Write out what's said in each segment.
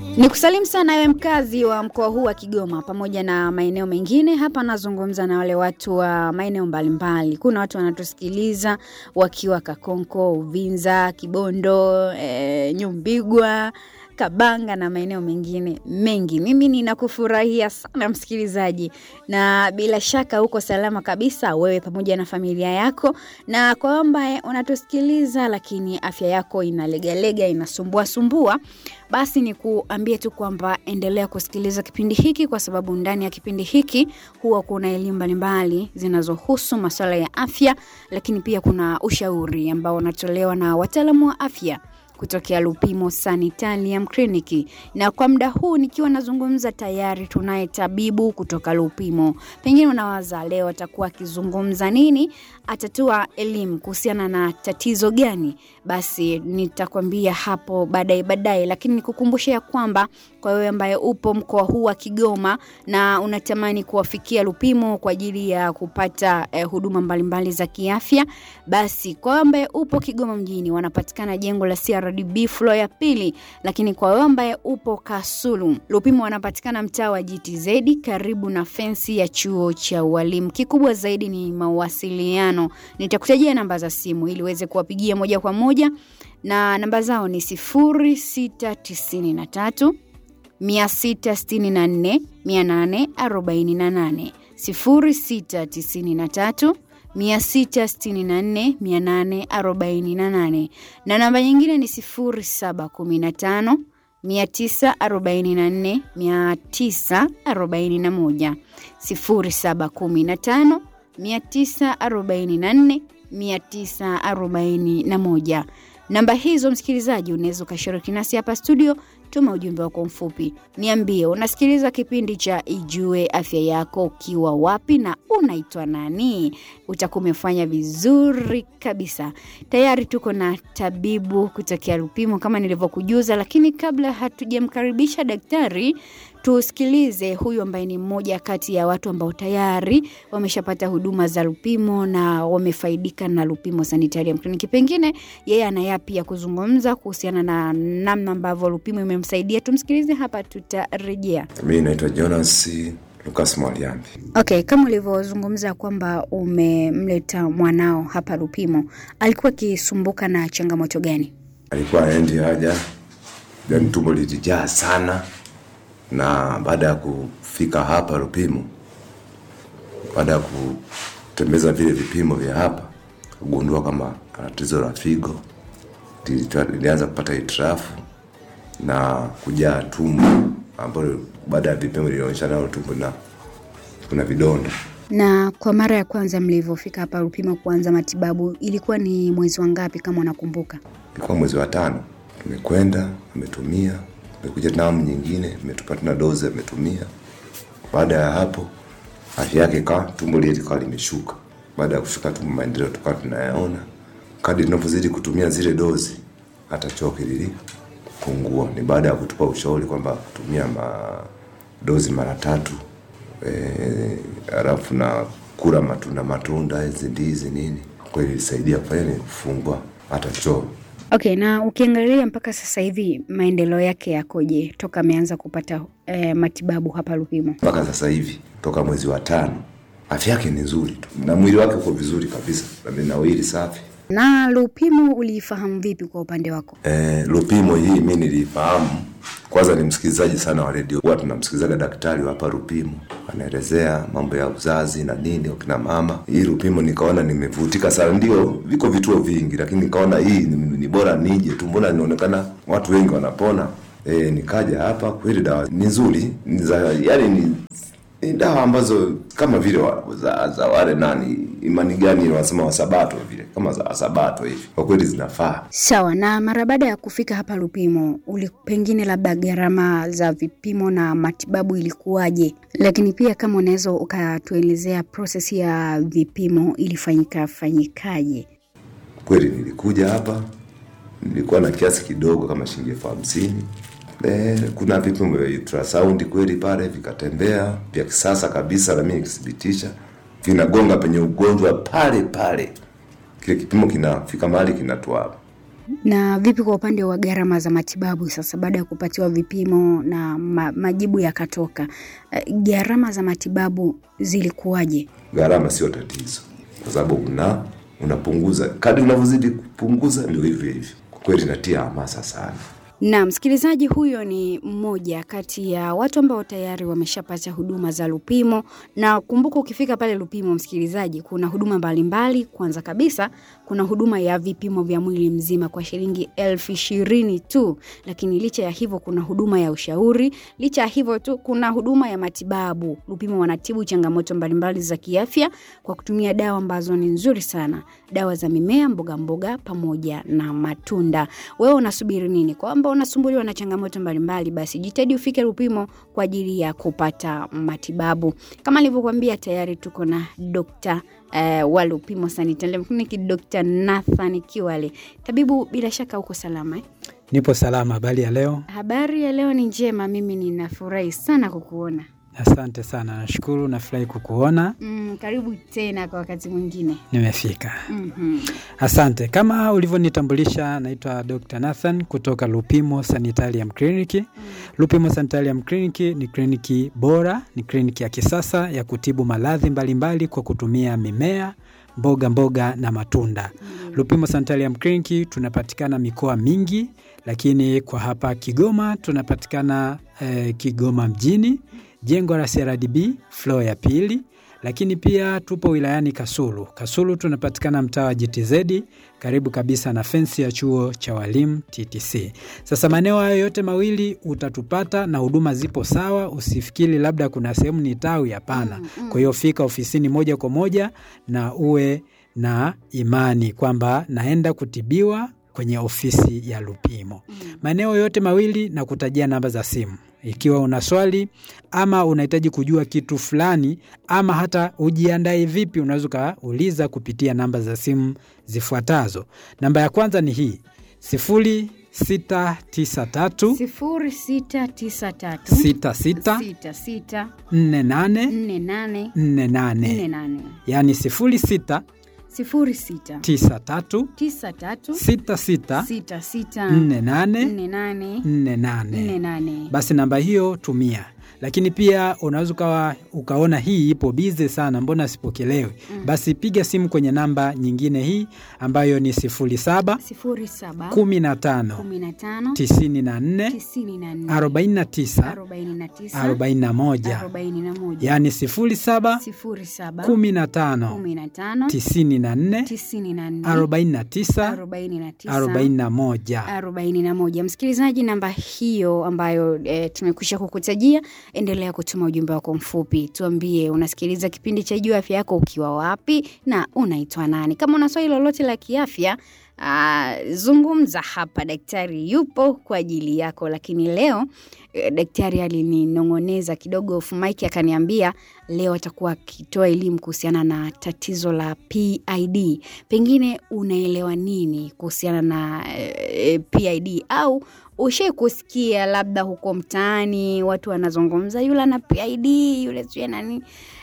Ni kusalimu sana wewe mkazi wa mkoa huu wa Kigoma pamoja na maeneo mengine. Hapa nazungumza na wale watu wa maeneo mbalimbali. Kuna watu wanatusikiliza wakiwa Kakonko, Uvinza, Kibondo, e, Nyumbigwa, Kabanga na maeneo mengine mengi. Mimi ninakufurahia sana msikilizaji, na bila shaka uko salama kabisa wewe pamoja na familia yako, na kwa ambaye unatusikiliza lakini afya yako inalegalega, inasumbua sumbua, basi ni kuambie tu kwamba endelea kusikiliza kipindi hiki, kwa sababu ndani ya kipindi hiki huwa kuna elimu mbalimbali zinazohusu masuala ya afya, lakini pia kuna ushauri ambao unatolewa na wataalamu wa afya kutokea Lupimo Sanitarium Clinic. Na kwa muda huu nikiwa nazungumza, tayari tunaye tabibu kutoka Lupimo. Pengine unawaza leo atakuwa akizungumza nini, atatoa elimu kuhusiana na tatizo gani? Basi nitakwambia hapo baadaye baadaye, lakini nikukumbushe ya kwamba kwa wewe ambaye upo mkoa huu wa Kigoma na unatamani kuwafikia Lupimo kwa ajili ya kupata eh, huduma mbalimbali za kiafya, basi kwa wewe ambaye upo Kigoma mjini, wanapatikana jengo la CRDB floor ya pili, lakini kwa wewe ambaye upo Kasulu, Lupimo wanapatikana mtaa wa GTZ karibu na fensi ya chuo cha ualimu. Kikubwa zaidi ni mawasiliano. Nitakutajia namba za simu ili uweze kuwapigia moja kwa moja, na namba zao ni 0693 664 848 0693 664 848 na namba nyingine ni 0715 944 941 0715 944 941. Namba hizo msikilizaji, unaweza ukashiriki nasi hapa studio. Tuma ujumbe wako mfupi, niambie unasikiliza kipindi cha Ijue Afya Yako ukiwa wapi na unaitwa nani. Utakuwa umefanya vizuri kabisa. Tayari tuko na tabibu kutokea Lupimo kama nilivyokujuza, lakini kabla hatujamkaribisha daktari, tusikilize huyu ambaye ni mmoja kati ya watu ambao tayari wameshapata huduma za Lupimo na wamefaidika na Lupimo Sanitarium Clinic. Pengine yeye ana yapi ya kuzungumza kuhusiana na namna ambavyo Lupimo imemsaidia. Tumsikilize hapa, tutarejea. Mi naitwa Jonas Lukas Mwaliambi. Okay, kama ulivyozungumza kwamba umemleta mwanao hapa Lupimo, alikuwa akisumbuka na changamoto gani? Alikuwa aendi haja, yani tumbo lilijaa sana, na baada ya kufika hapa Lupimo, baada ya kutembeza vile vipimo vya hapa, kugundua kama ana tatizo la figo, lilianza kupata hitilafu na kujaa tumbo, ambayo baada ya vipimo lilionyesha nalo tumbo na kuna vidonda. Na kwa mara ya kwanza mlivyofika hapa Lupimo kuanza matibabu ilikuwa ni mwezi wa ngapi kama unakumbuka? Ilikuwa mwezi wa tano, tumekwenda ametumia, amekuja namu nyingine, ametupa tena dozi, ametumia. Baada ya hapo afya yake ikawa tumbo lile likawa limeshuka. Baada ya kushuka tumbo, maendeleo tukawa tunayaona kadri tunavyozidi kutumia zile dozi, hata choke lilipungua. Ni baada ya kutupa ushauri kwamba kutumia madozi mara tatu halafu e, na kula matunda matunda hizi ndizi nini, kweli ilisaidia kufanya ni kufungua hata choo. Okay, na ukiangalia mpaka sasa hivi maendeleo yake yakoje toka ameanza kupata eh, matibabu hapa Lupimo? Mpaka sasa hivi toka mwezi wa tano afya yake ni nzuri tu na mwili wake uko vizuri kabisa, amenawiri safi. Na Lupimo uliifahamu vipi kwa upande wako? Eh, Lupimo hii mi nilifahamu kwanza, ni msikilizaji sana wa redio, huwa tunamsikilizaga daktari wa hapa Lupimo anaelezea mambo ya uzazi na nini wakina mama. Hii Lupimo nikaona nimevutika sana, ndio viko vituo vingi, lakini nikaona hii ni, ni bora nije tu, mbona inaonekana watu wengi wanapona. E, nikaja hapa, kweli dawa ni nzuri, ni za yani ni ni dawa ambazo kama vile wa, za, za wale nani imani gani wanasema wasabato vile kama za wasabato hivi, kwa kweli zinafaa. Sawa. Na mara baada ya kufika hapa Lupimo, uli pengine labda gharama za vipimo na matibabu ilikuwaje? Lakini pia kama unaweza ukatuelezea proses ya vipimo ilifanyika fanyikaje? Kweli nilikuja hapa nilikuwa na kiasi kidogo kama shilingi elfu hamsini E, kuna vipimo vya ultrasound kweli pale vikatembea vya kisasa kabisa, na mimi nikithibitisha vinagonga penye ugonjwa pale pale. Kile kipimo kinafika mahali kinatoa Na vipi kwa upande wa gharama za matibabu sasa, baada ya kupatiwa vipimo na ma, majibu yakatoka, eh, gharama za matibabu zilikuwaje? Gharama sio tatizo, kwa sababu una unapunguza kadri unavyozidi kupunguza, ndio hivyo hivyo. Kwa kweli natia hamasa sana. Na msikilizaji huyo ni mmoja kati ya watu ambao tayari wameshapata huduma za Lupimo, na kumbuka, ukifika pale Lupimo, msikilizaji, kuna huduma mbalimbali. Kwanza kabisa kuna huduma ya vipimo vya mwili mzima kwa shilingi elfu ishirini tu, lakini licha ya hivyo kuna huduma ya ushauri. Licha ya hivyo tu kuna huduma ya matibabu. Lupimo wanatibu changamoto mbalimbali za kiafya kwa kutumia dawa ambazo ni nzuri sana, dawa za mimea, mboga mboga pamoja na matunda. Wewe unasubiri nini? Kwamba unasumbuliwa na changamoto mbalimbali, basi jitahidi ufike Lupimo kwa ajili ya kupata matibabu. Kama nilivyokuambia, tayari tuko na dokta eh, wa Lupimo Sanitarium Clinic, Dr. Nathan Kiwale. Tabibu, bila shaka uko salama eh? Nipo salama. Habari ya leo? Habari ya leo ni njema, mimi ninafurahi sana kukuona. Asante sana, nashukuru. Nafurahi kukuona. Mm, karibu tena kwa wakati mwingine. Nimefika. Mhm. Asante. Kama ulivyonitambulisha, naitwa Dr. Nathan kutoka Lupimo Sanitarium Clinic. Lupimo Sanitarium Clinic ni kliniki bora, ni kliniki ya kisasa ya kutibu maradhi mbalimbali kwa kutumia mimea mboga mboga na matunda. Lupimo Sanitarium Clinic tunapatikana mikoa mingi, lakini kwa hapa Kigoma tunapatikana eh, Kigoma mjini, jengo la CRDB floor ya pili, lakini pia tupo wilayani Kasulu. Kasulu tunapatikana mtaa wa GTZ karibu kabisa na fensi ya chuo cha walimu TTC. Sasa maeneo hayo yote mawili utatupata na huduma zipo sawa. Usifikiri labda kuna sehemu ni tawi, hapana. Kwa hiyo fika ofisini moja kwa moja na uwe na imani kwamba naenda kutibiwa kwenye ofisi ya Lupimo. Maeneo yote mawili na kutajia namba za simu ikiwa una swali ama unahitaji kujua kitu fulani ama hata ujiandae vipi, unaweza ukauliza kupitia namba za simu zifuatazo. Namba ya kwanza ni hii sifuri sita tisa tatu sifuri sita tisa tatu sita sita sita sita nne nane nne nane nne nne nane nane yaani sifuri sita sifuri sita tisa tatu tisa tatu sita sita sita sita nne nane nne nane nne nne nane nane. basi namba hiyo tumia lakini pia unaweza ukawa ukaona hii ipo bize sana mbona sipokelewi basi piga simu kwenye namba nyingine hii ambayo ni sifuri saba sifuri saba kumi na tano kumi na tano tisini na nne tisini na nne arobaini na tisa arobaini na tisa arobaini na moja arobaini na moja yaani sifuri saba sifuri saba kumi na tano kumi na tano tisini na nne tisini na nne arobaini na tisa arobaini na tisa arobaini na moja arobaini na moja. Msikilizaji, namba hiyo ambayo e, tumekwisha kukutajia, endelea kutuma ujumbe wako mfupi, tuambie unasikiliza kipindi cha Jua Afya Yako ukiwa wapi na unaitwa nani. Kama una swali lolote la kiafya aa, zungumza hapa, daktari yupo kwa ajili yako. Lakini leo e, daktari alininong'oneza kidogo off mic, akaniambia leo atakuwa akitoa elimu kuhusiana na tatizo la PID. Pengine unaelewa nini kuhusiana na e, PID au ushai kusikia labda huko mtaani watu wanazungumza yule ana PID yule sijui nani,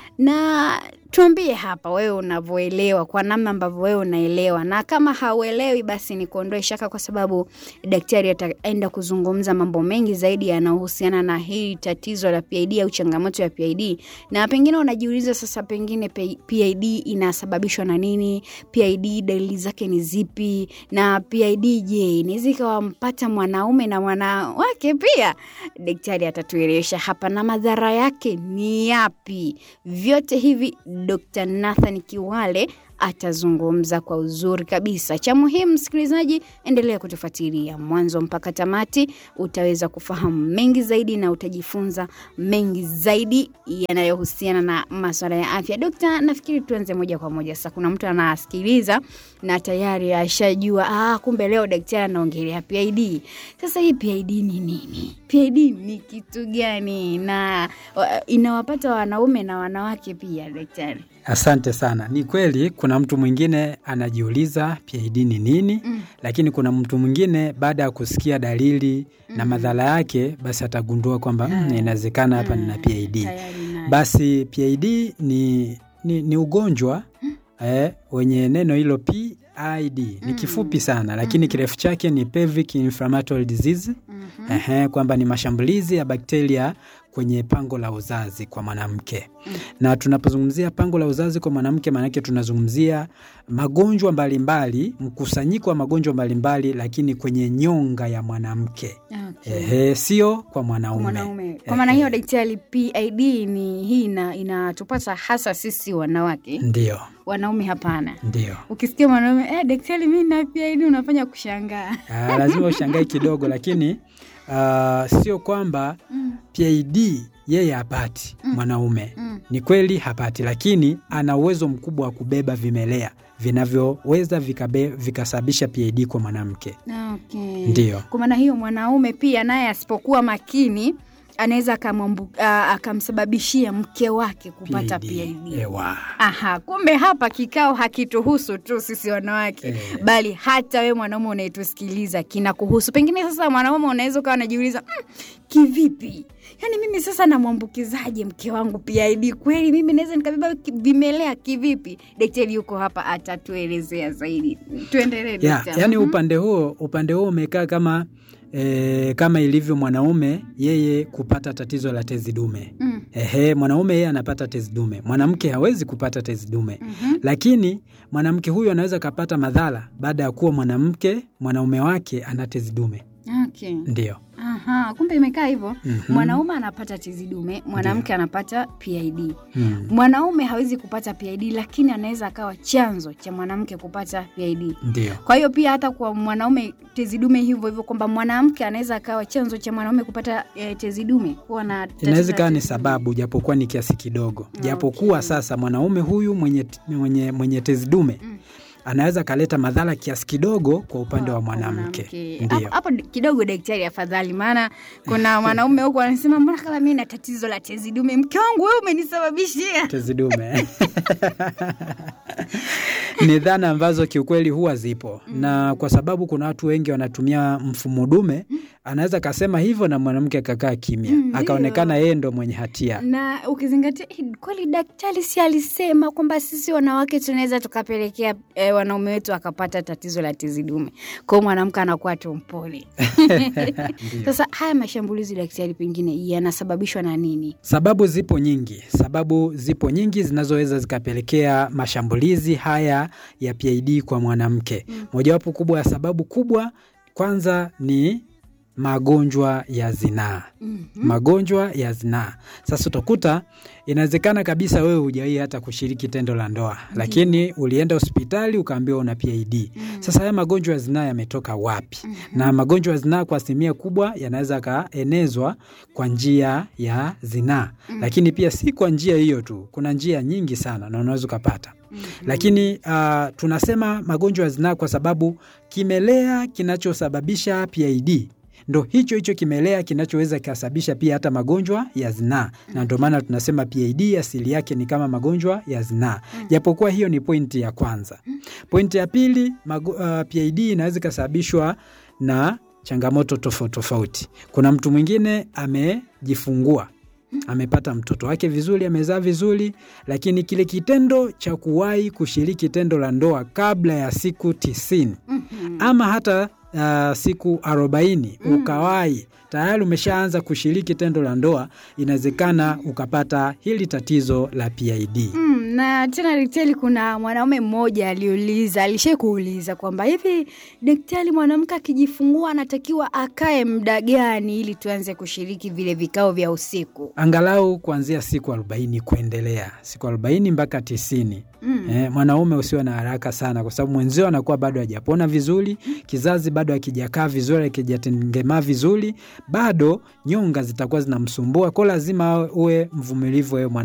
na tuambie hapa wewe unavyoelewa, kwa namna ambavyo wewe unaelewa, na kama hauelewi basi ni kuondoe shaka, kwa sababu daktari ataenda kuzungumza mambo mengi zaidi yanayohusiana na hili tatizo la PID au changamoto ya PID, na pengine unajiuliza sasa, pengine P- PID inasababishwa na nini? PID dalili zake ni zipi? Na PID je, inaweza ikawampata mwanaume na mwanawake pia? Daktari atatuelewesha hapa, na madhara yake ni yapi? Vyote hivi Dr. Nathan Kiwale atazungumza kwa uzuri kabisa. Cha muhimu, msikilizaji, endelea kutufuatilia mwanzo mpaka tamati, utaweza kufahamu mengi zaidi na utajifunza mengi zaidi yanayohusiana na masuala ya afya. Dokta, nafikiri tuanze moja kwa moja sasa. Kuna mtu anasikiliza na tayari ashajua, ah, kumbe leo daktari anaongelea PID. Sasa hii PID ni nini? PID ni kitu gani na wa- inawapata wanaume na wanawake pia, daktari? Asante sana. Ni kweli kuna mtu mwingine anajiuliza PID ni nini, Mm. lakini kuna mtu mwingine baada ya kusikia dalili na madhara yake, basi atagundua kwamba mm, inawezekana hapa nina PID. Tayari nayo. Basi PID ni, ni, ni ugonjwa eh, wenye neno hilo P PID ni kifupi sana, lakini kirefu chake ni pelvic inflammatory disease. Ehe, kwamba ni mashambulizi ya bakteria kwenye pango la uzazi kwa mwanamke. Na tunapozungumzia pango la uzazi kwa mwanamke, maanake tunazungumzia magonjwa mbalimbali, mkusanyiko wa magonjwa mbalimbali, lakini kwenye nyonga ya mwanamke. Okay. Ehe, sio kwa mwanaume. mwanaume kwa maana hiyo daktari pid ni hii ina- inatupata hasa sisi wanawake Ndio, wanaume hapana ndio. ukisikia mwanaume eh, daktari mi na pid unafanya kushangaa Ah, lazima ushangae kidogo, lakini ah, sio kwamba PID yeye hapati mwanaume. Ni kweli hapati, lakini ana uwezo mkubwa wa kubeba vimelea vinavyoweza vikabe- vikasababisha PID kwa mwanamke. okay. Ndio. kwa maana hiyo mwanaume pia naye asipokuwa makini anaweza akamwambu- ah, akamsababishia mke wake kupata pid Ewa. Aha, kumbe hapa kikao hakituhusu tu sisi wanawake Eh. bali hata we mwanaume unayetusikiliza kinakuhusu. Pengine sasa mwanaume unaweza ukawa unajiuliza mm, kivipi? Yaani mimi sasa namwambukizaje mke wangu PID? Kweli mimi naweza nikabeba ki- vimelea kivipi? Daktari yuko hapa atatuelezea zaidi. Tuendelee Ya, daktari. yani Mhm. upande huo upande huo umekaa kama e, kama ilivyo mwanaume yeye kupata tatizo la tezi dume. Mm. Ehe, mwanaume yeye anapata tezi dume, mwanamke hawezi kupata tezi dume. Mhm. Lakini mwanamke huyu anaweza kapata madhara baada ya kuwa mwanamke mwanaume wake ana tezi dume. Okay. Ndio. Aha, kumbe imekaa hivyo. Mhm. Mwanaume anapata tezi dume, mwanamke anapata PID. Mm. Mwanaume hawezi kupata PID lakini anaweza akawa chanzo cha mwanamke kupata PID. Ndio. Kwa hiyo pia hata kwa mwanaume tezi dume hivyo hivyo, kwamba mwanamke anaweza akawa chanzo cha mwanaume kupata eh, tezi dume kuwa na tatizo Inaweza la ikawa ni tezi dume. sababu japokuwa ni kiasi kidogo. Japokuwa sasa mwanaume huyu mwenye, mwenye, mwenye tezi dume Mm. anaweza kaleta madhara kiasi kidogo kwa upande wa Kwa mwanamke. mwanamke. Ndio. Hapo- Hapo kidogo daktari, afadhali, maana kuna mwanaume huku anasema mbona kama mimi na tatizo la tezi dume, mke wangu wewe umenisababishia. tezi dume ni dhana ambazo kiukweli huwa zipo na kwa sababu kuna watu wengi wanatumia mfumo dume anaweza kasema hivyo na mwanamke akakaa kimya Mm, ndio. akaonekana yeye ndo mwenye hatia na ukizingatia eh, kweli daktari si alisema kwamba sisi wanawake tunaweza tukapelekea eh, wanaume wetu akapata tatizo la tezi dume kwao mwanamke anakuwa tu mpole sasa haya mashambulizi daktari pengine yanasababishwa na nini sababu zipo nyingi sababu zipo nyingi zinazoweza zikapelekea mashambulizi haya ya PID kwa mwanamke mojawapo kubwa ya sababu kubwa kwanza ni magonjwa ya zinaa Mhm. magonjwa ya zinaa. Sasa utakuta inawezekana kabisa wewe hujawahi hata kushiriki tendo la ndoa, lakini ulienda hospitali ukaambiwa una PID. Sasa haya magonjwa ya zinaa yametoka wapi? Na magonjwa ya zinaa kwa asilimia kubwa yanaweza yakaenezwa kwa njia ya zinaa, lakini pia si kwa njia hiyo tu, kuna njia nyingi sana na unaweza ukapata lakini uh, tunasema magonjwa ya zinaa kwa sababu kimelea kinachosababisha PID ndo hicho hicho kimelea kinachoweza kikasababisha pia hata magonjwa ya zinaa, na ndio maana tunasema PID asili yake ni kama magonjwa ya zinaa, japokuwa hiyo ni pointi ya kwanza. Pointi ya pili, mago, uh, PID inaweza ikasababishwa na changamoto tofauti tofauti. Kuna mtu mwingine amejifungua amepata mtoto wake vizuri, amezaa vizuri, lakini kile kitendo cha kuwahi kushiriki tendo la ndoa kabla ya siku tisini ama hata uh, siku arobaini ukawahi tayari umeshaanza kushiriki tendo la ndoa, inawezekana ukapata hili tatizo la PID. Mm, na tena daktari, kuna mwanaume mmoja aliuliza, alishai kuuliza kwamba hivi daktari, mwanamke akijifungua anatakiwa akae muda gani ili tuanze kushiriki vile vikao vya usiku? Angalau kuanzia siku arobaini kuendelea, siku arobaini mpaka tisini. Mm. Eh, mwanaume usiwe na haraka sana, kwa sababu mwenzio anakuwa bado hajapona vizuri, kizazi bado hakijakaa vizuri, hakijatengemaa vizuri, bado nyonga zitakuwa zinamsumbua, kwa lazima uwe mvumilivu wewe mwana